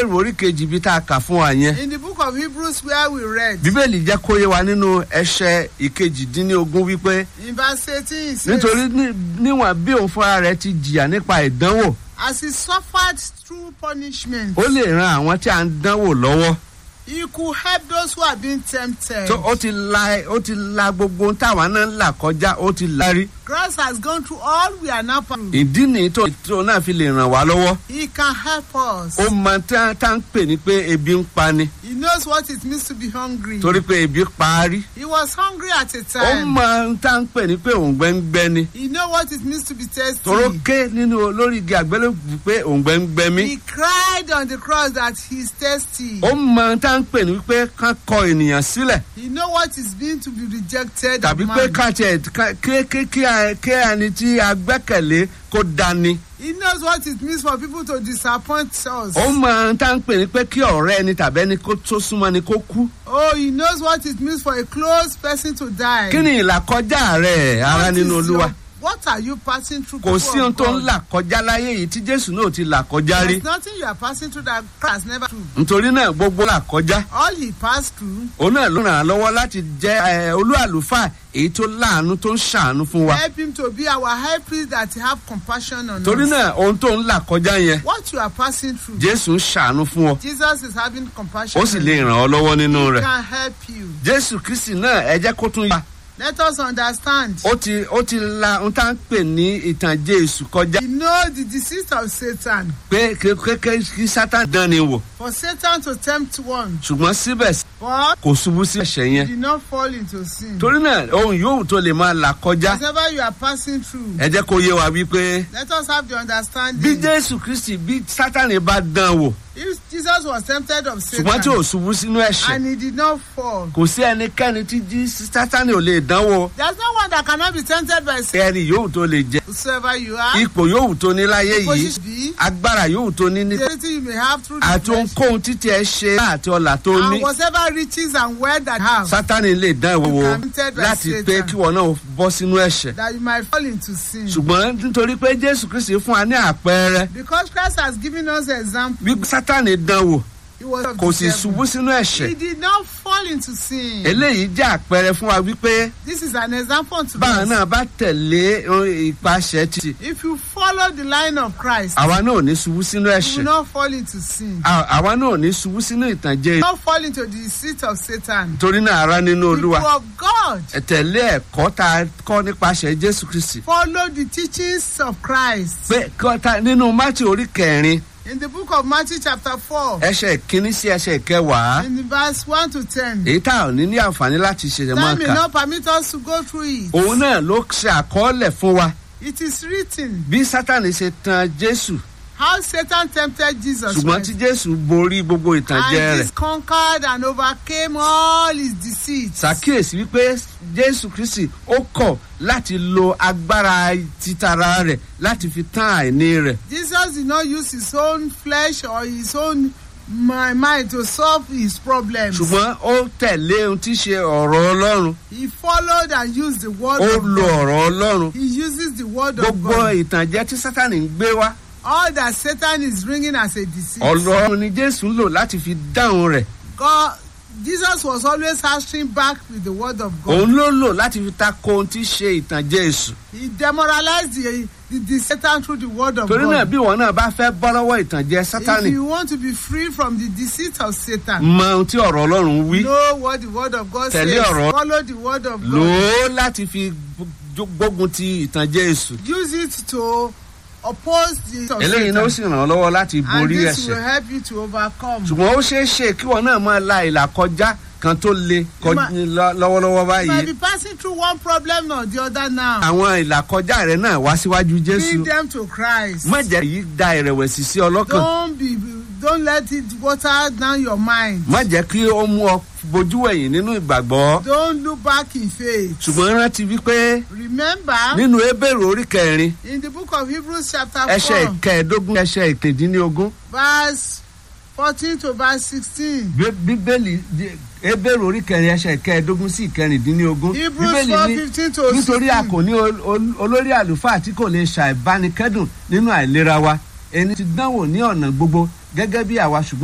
ebéèrú orí kejì ibi tá a kà fún wa yẹn In the book of Hebrews, where we read, bíbélì jẹ́ kó yé wa nínú ẹsẹ̀ ìkejìdínlógún wípé in verse 18, it says, nítorí ní- níwọ̀n bí òun fúnra rẹ̀ ti jìyà nípa ìdánwò As he suffered through punishment, ó lè ran àwọn tí a ń dánwò lọ́wọ́ he could help those who are being tempted. tó ó ti la ó ti la gbogbo ohun táwa náà ń là kọjá ó ti la rí Christ has gone through all we are now passing. through. ìdí nìyí tó tó náà fi lè ràn wá lọ́wọ́ He can help us. ó mọ tá tá ń pè ní pé ebi ń pa ni He knows what it means to be hungry. torí pé ebi pa á rí He was hungry at a ó time. mọ tá ń pè ní pé òǹgbẹ ń gbẹ ni He know what it means to be thirsty. toró ké nínú lórí igi àgbélébùú pé òǹgbẹ ń gbẹ mí He cried on the cross that he's thirsty. ó mọ tá ń pè ní pé ká kọ ènìyàn sílẹ̀ He know what it means to be rejected of tàbí pé man. ká tiẹ̀ ká- ké ké kí a- kí ẹni tí a gbẹ́kẹ̀lé kó dání He knows what it means for people to disappoint us. ó mọ tá ń pè ní pé kí ọ̀rẹ́ ẹni tàbí ẹni kó tó súnmọ́ ni kó kú Oh, he knows what it means for a close person to die. kí ni ìlàkọjá rẹ̀ ara What nínú is olúwa your- What are you passing through? kò people sí ohun of tó ń God? là kọjá láyé yìí tí jésù náà ti là kọjá rí There's nothing you are passing through that Christ never through. nítorí náà gbogbo là kọjá All he passed through òun náà ló ràn án lọ́wọ́ láti jẹ́ ẹ, olú àlùfáà èyí tó láàánú tó ń ṣàánú fún wa help him to be our high priest that have compassion on torí us. náà ohun tó ń là kọjá yẹn What you are passing through, jésù ń ṣàánú fún ọ Jesus is having compassion. ó sì on lè you. ràn ọ́ lọ́wọ́ nínú He rẹ̀ can help you. jésù kristi náà ẹ jẹ́ kó tún yá Let us understand. ó ti ó ti la ohun tá à ń pè ní ìtànjẹ èṣù kọjá We know the deceit of Satan. pé kékeré kí sátán dán ni wò For Satan to tempt one, ṣùgbọ́n síbẹ̀ but kò ṣubú sí ẹ̀ṣẹ̀ he yẹn did not fall into sin. torí náà ohun yòówù tó lè máa là kọjá Whatever you are passing through, ẹ jẹ́ kó yé wa wípé let us have the bí understanding. jésù kristi bí sátánì bá dán wò If Jesus was tempted of ṣùgbọ́n tí ò Satan ṣubú sínú ẹ̀ṣẹ̀ and he did not fall, kò sí ẹnikẹ́ni tí jí sátánì ò lè dánwò there's no one that cannot be tempted by Satan. ẹni yòówù tó lè jẹ Whosoever you are, ipò yòówù tó ní láyé yìí position be, agbára yòówù tó ní ní the ability you may have through the àti flesh, ohunkóhun títí ẹ ṣe àti ọlà tó ní and whatever riches and wealth that you have, sátánì lè dán ìwọ You wò can be tempted by láti Satan. pé kí wọn náà bọ́ sínú ẹ̀ṣẹ̀ that you might fall into sin. ṣùgbọ́n nítorí pé jésù kristi fún wa ní àpẹẹrẹ Because Christ has given us an example, bí sátánì dán wò he was of kò the sì devil. ṣubú sínú ẹ̀ṣẹ̀ He did not fall into sin. eléyìí jẹ́ àpẹẹrẹ fún wa wípé This is an example to báwọn us. náà bá tẹ̀lé eh, ìpàṣẹ títì If you follow the line of Christ, àwa náà ò ní ṣubú sínú you will ẹ̀ṣẹ̀ not fall into sin. À- àwa náà ò ní ṣubú sínú ìtànjẹ You will not fall into the deceit of Satan. torí náà ara nínú People olúwa of God, ẹ tẹ̀lé ẹ̀kọ́ tá a kọ́ nípasẹ̀ jésù kristi follow the teachings of Christ. pé kọ́ta nínú mátì orí kẹrin In the book of Matthew chapter 4, ẹsẹ̀ ìkíní sí ẹsẹ̀ ìkẹwàá in the verse 1 to 10, èyí tá ò ní ní àǹfààní láti ṣẹ̀ṣẹ̀ máa time may kà not permit us to go through it. òun náà ló ṣe àkọọ́lẹ̀ fún wa It is written bí sátani ṣe tan jésù how Satan tempted Jesus ṣùgbọ́n Christ. tí jésù borí gbogbo ìtànjẹ and rẹ̀ he conquered and overcame all his deceits. ṣàkíyèsí wípé jésù kristi ó kọ̀ láti lo agbára títara rẹ̀ láti fi tán àìní rẹ̀ Jesus did not use his own flesh or his own mi- mind to solve his problems. ṣùgbọ́n ó tẹ̀lé ohun tí í ṣe ọ̀rọ̀ ọlọ́run He followed and used the word ó of lo God. ọ̀rọ̀ ọlọ́run He uses the word of gbogbo God. ìtànjẹ tí sátani ń gbé wá All that Satan is bringing as a deceit. ọlọ́run ni jésù ń lò láti fi dáhùn rẹ̀ God, Jesus was always answering back with the word of God. òun ló lò láti fi tako ohun tí í ṣe ìtànjẹ èṣù He demoralized the, the, the Satan through the word of torí náà God. bí wọn náà bá fẹ́ bọ́ lọ́wọ́ ìtànjẹ If sátani you want to be free from the deceit of Satan, mọ ohun tí ọ̀rọ̀ ọlọ́run wí know what the word of God Tẹ̀lé says. ọ̀rọ̀. Follow the word of lò God. ó láti fi gbó- gbógun ti ìtànjẹ èṣù Use it to oppose the of eléyìí náà ó Satan. sì ràn ọ́ lọ́wọ́ láti And borí this will ẹ̀ṣẹ̀ help you to overcome. ṣùgbọ́n ó ṣeé ṣe kí wọn náà máa la ìlà kọjá kan tó le kọ- ma- lọ- lọ́wọ́lọ́wọ́ You might báyìí be passing through one problem or the other now. àwọn ìlà kọjá rẹ náà wá síwájú jésù Bring them to Christ. má jẹ́ yìí da ìrẹ̀wẹ̀sì sí ọ lọ́kàn Don't be don't let it water down your mind. má jẹ́ kí ó mú ọ bojú ẹ̀yìn nínú ìgbàgbọ́ Don't look back in faith. ṣùgbọ́n rántí wípé Remember nínú ebèrè orí kẹrin in the book of Hebrews chapter ẹsẹ̀ 4 ìkẹẹ̀ẹ́dógún ẹsẹ̀ ìkejìdínlógún verse 14 to verse 16. Bí- bíbélì di- ebèrè orí kẹrin ẹsẹ̀ ìkẹẹ̀ẹ́dógún sí ìkẹrìndínlógún Hebrews bíbélì 4 ní 15 to nítorí a 16. kò ní ol- ol- olórí àlùfáà tí kò lè ṣàìbánikẹ́dùn nínú àìlera wa ẹni tí dánwò ní ọ̀nà gbogbo gẹ́gẹ́ bí àwa ṣùgbọ́n